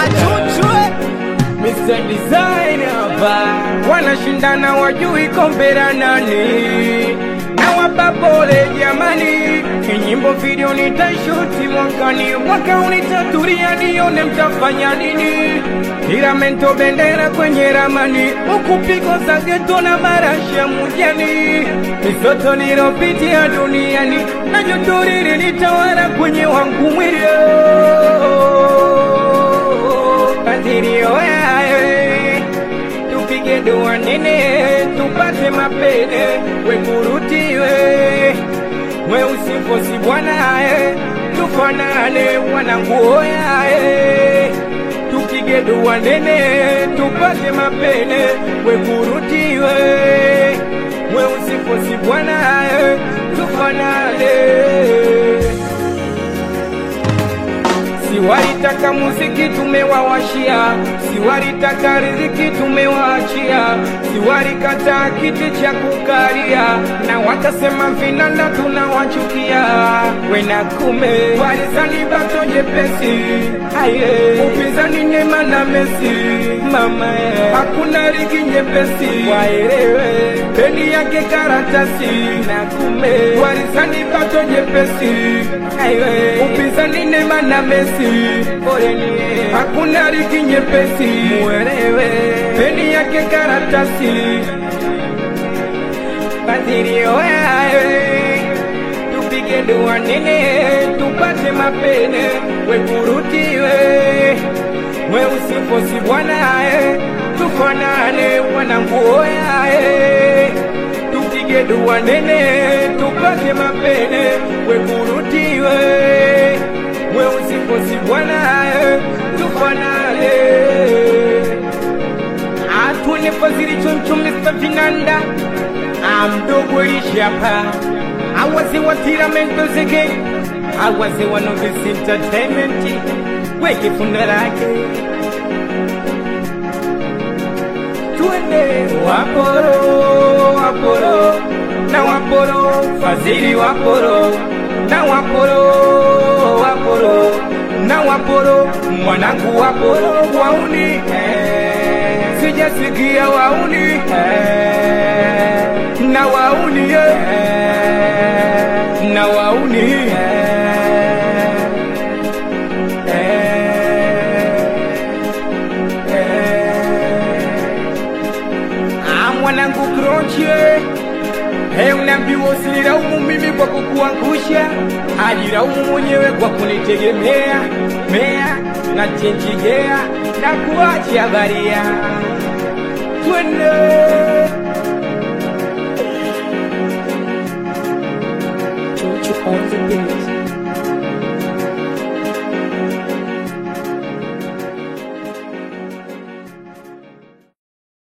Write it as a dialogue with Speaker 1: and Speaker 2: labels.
Speaker 1: achuchwe Mr. Design hapa wanashindana wajui kompera nani na wapa pole jamani kinyimbo video nitashuti mwakani mwaka unitaturia nione mtafanya nini tiramento bendera kwenye ramani huku pigo za geto na marashi ya mujani misoto nilopitia duniani na joto lilitawala kwenye wangu mwilio kadirio yae tupige dua nene tupate mapene wengurutiwe weusifosi bwanae tufanane wananguoyae tupige dua nene tupate mapene wengurutiwe weusifosi bwanae tufanane Siwalitaka muziki tumewawashia, siwalitaka riziki tumewaachia, siwalikataa kiti cha kukalia, na wakasema vinanda tunawachukia. Wena kume walizani bato jepesi, aye upinzani Neema na Messi, mama ye, hakuna ligi nyepesi, waelewe beni yake karatasi, na kume walizani bato jepesi, aye upinzani Neema na Messi, poleni hakuna ligi nyepesi, muelewe beni yake karatasi, badirio yae tupige dua nene tupate mapene wekurutiwe weusifosi bwanae tufanane wananguoyae tupige dua nene tupate mapene wekurutiwe weusifosi bwanae tufanane atune fazili choncho Mr. Vinanda amdogo ishapa awaze wa tiramento zege awaze wa novice entertainment weke funda lake tuende waporo waporo na waporo fazili waporo na waporo waporo na waporo mwanangu waporo wauni eh, sijasikia wauni eh, na wauni eh, na wauni eh, Ah, mwanangu kronche Hey, unaambiwa usinilaumu mimi kwa kukuangusha, ajilaumu mwenyewe kwa kunitegemea mea na chenjigea na kuacha baria. Twende
Speaker 2: Georgia on the beat.